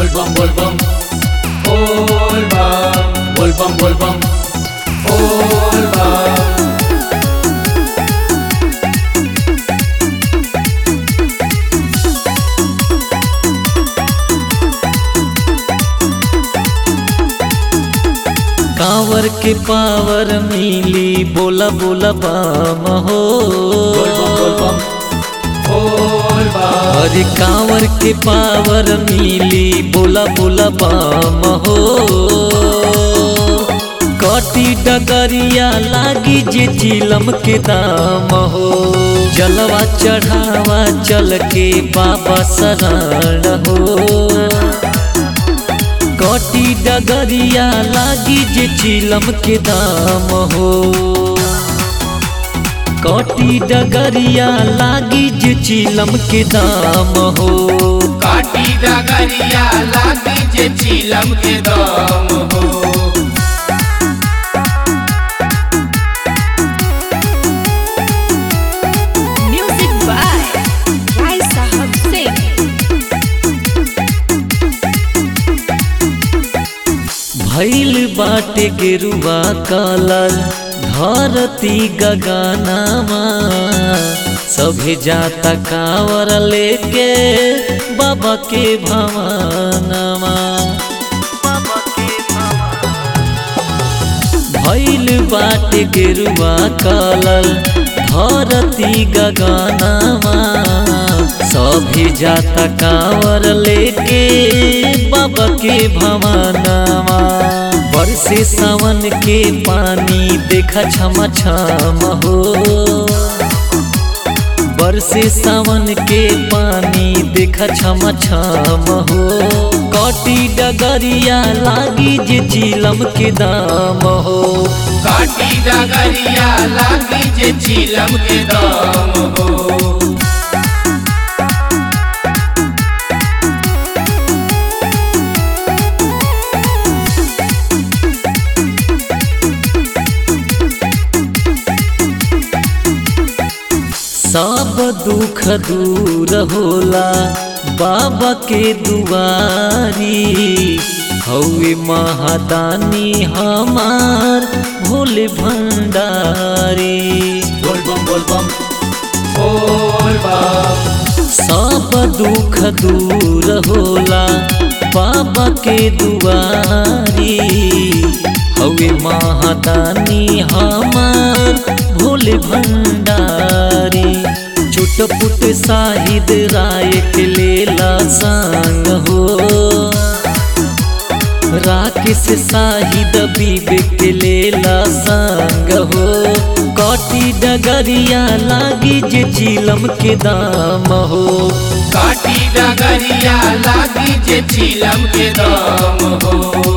bum bol bum bol bum bol bum bol bum bol bum कांवर के power मिली बोला बोला बाम हो bol bum bol bum bol bum अरे कांवर के पावर मिली बोला बोला बाम हो कटी डगरिया लागी जे चिलम के दाम हो जलवा चढ़ावा चल के बाबा शरण हो कटी डगरिया लागी जे चिलम के दाम हो कटी डगरिया लागी जे चिलम के दाम हो काटी डगरिया लागी जे चिलम के दम हो Music by Rai Sahab Singh. भैल बाटे गेरुआ कलर धरती गगनामा सभे जाता कावर लेके बाबा के भवनमा भैल बाटे गेरुआ कलर धरती गगनामा सभी जाता कावर लेके बाबा के भवनमा बरसे सावन के पानी देखा छम छम हो बरसे सावन के पानी देखा छम छम हो कटी डगरिया लागी जे चिलम के दाम हो काटी डगरिया लागी जे चिलम के दम हो सब दुख दूर होला बाबा के दुआरी हवे महादानी हमार भोले भंडारी बोल बम बोल बम बोल बम सब दुख दूर होला बाबा के दुआरी हवे महादानी हमार भोले भंडारी चुटपुट साहिद राय के लेला संग हो राकेश साहिद विवेक के लेला संग हो कटी डगरिया लागी जे चिलम के दाम हो काटी डगरिया लागी जे चिलम के दम हो